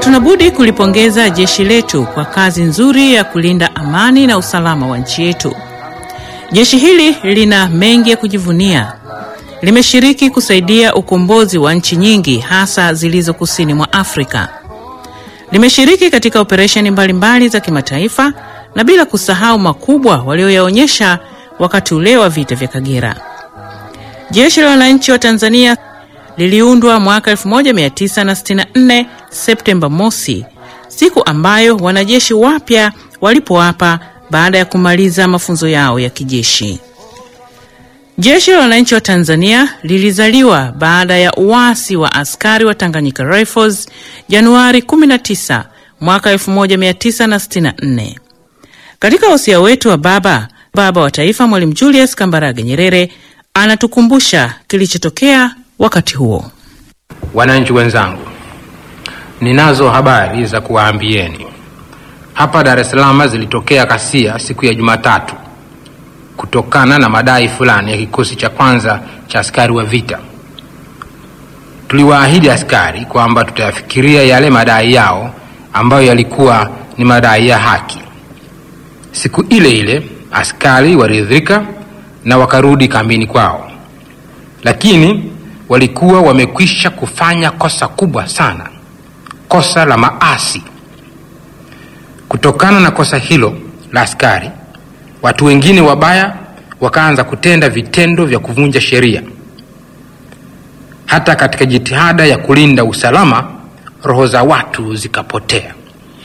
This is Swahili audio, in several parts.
Hatuna budi kulipongeza jeshi letu kwa kazi nzuri ya kulinda amani na usalama wa nchi yetu. Jeshi hili lina mengi ya kujivunia. Limeshiriki kusaidia ukombozi wa nchi nyingi hasa zilizo kusini mwa Afrika. Limeshiriki katika operesheni mbalimbali za kimataifa na bila kusahau makubwa walioyaonyesha wakati ule wa vita vya Kagera. Jeshi la Wananchi wa Tanzania liliundwa mwaka 1964 Septemba mosi, siku ambayo wanajeshi wapya walipoapa baada ya kumaliza mafunzo yao ya kijeshi. Jeshi la Wananchi wa Tanzania lilizaliwa baada ya uasi wa askari wa Tanganyika Rifles Januari 19 mwaka 1964. Katika wasia wetu wa baba baba wa taifa Mwalimu Julius Kambarage Nyerere anatukumbusha kilichotokea wakati huo. Wananchi wenzangu, ninazo habari za kuwaambieni. Hapa Dar es Salaam zilitokea ghasia siku ya Jumatatu kutokana na madai fulani ya kikosi cha kwanza cha askari wa vita. Tuliwaahidi askari kwamba tutayafikiria yale madai yao ambayo yalikuwa ni madai ya haki. Siku ile ile askari waridhika na wakarudi kambini kwao, lakini walikuwa wamekwisha kufanya kosa kubwa sana, kosa la maasi. Kutokana na kosa hilo la askari, watu wengine wabaya wakaanza kutenda vitendo vya kuvunja sheria. Hata katika jitihada ya kulinda usalama, roho za watu zikapotea.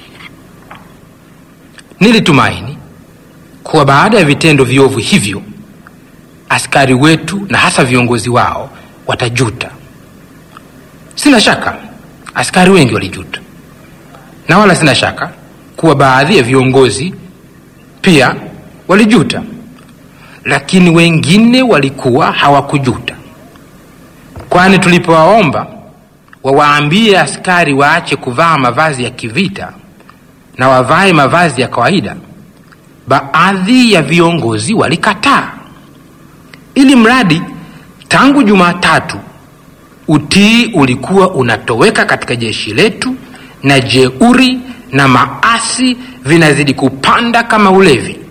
Nilitumaini kuwa baada ya vitendo viovu hivyo askari wetu na hasa viongozi wao watajuta. Sina shaka askari wengi walijuta, na wala sina shaka kuwa baadhi ya viongozi pia walijuta, lakini wengine walikuwa hawakujuta, kwani tulipowaomba wawaambie askari waache kuvaa mavazi ya kivita na wavae mavazi ya kawaida, baadhi ya viongozi walikataa, ili mradi tangu Jumatatu utii ulikuwa unatoweka katika jeshi letu na jeuri na maasi vinazidi kupanda kama ulevi.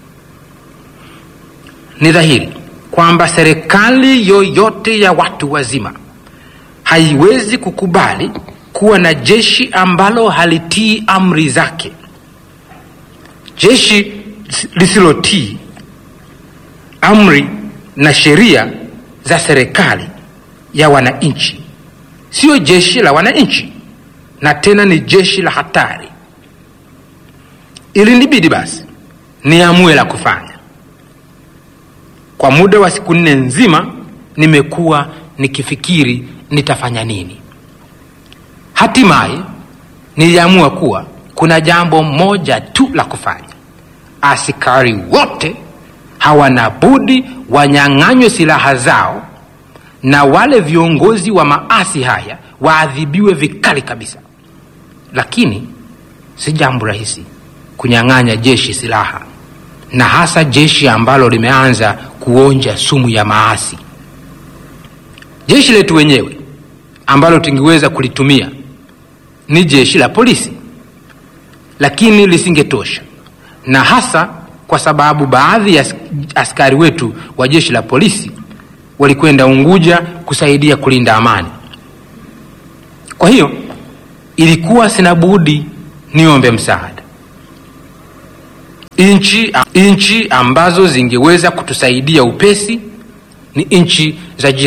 Ni dhahiri kwamba serikali yoyote ya watu wazima haiwezi kukubali kuwa na jeshi ambalo halitii amri zake. Jeshi lisilotii amri na sheria za serikali ya wananchi sio jeshi la wananchi, na tena ni jeshi la hatari. Ilinibidi basi niamue la kufanya. Kwa muda wa siku nne nzima nimekuwa nikifikiri nitafanya nini. Hatimaye niliamua kuwa kuna jambo moja tu la kufanya. Askari wote hawana budi wanyang'anywe silaha zao na wale viongozi wa maasi haya waadhibiwe vikali kabisa. Lakini si jambo rahisi kunyang'anya jeshi silaha, na hasa jeshi ambalo limeanza kuonja sumu ya maasi. Jeshi letu wenyewe ambalo tungeweza kulitumia ni jeshi la polisi, lakini lisingetosha, na hasa kwa sababu baadhi ya askari wetu wa jeshi la polisi walikwenda Unguja kusaidia kulinda amani. Kwa hiyo ilikuwa sina budi niombe msaada. Nchi nchi ambazo zingeweza kutusaidia upesi ni nchi za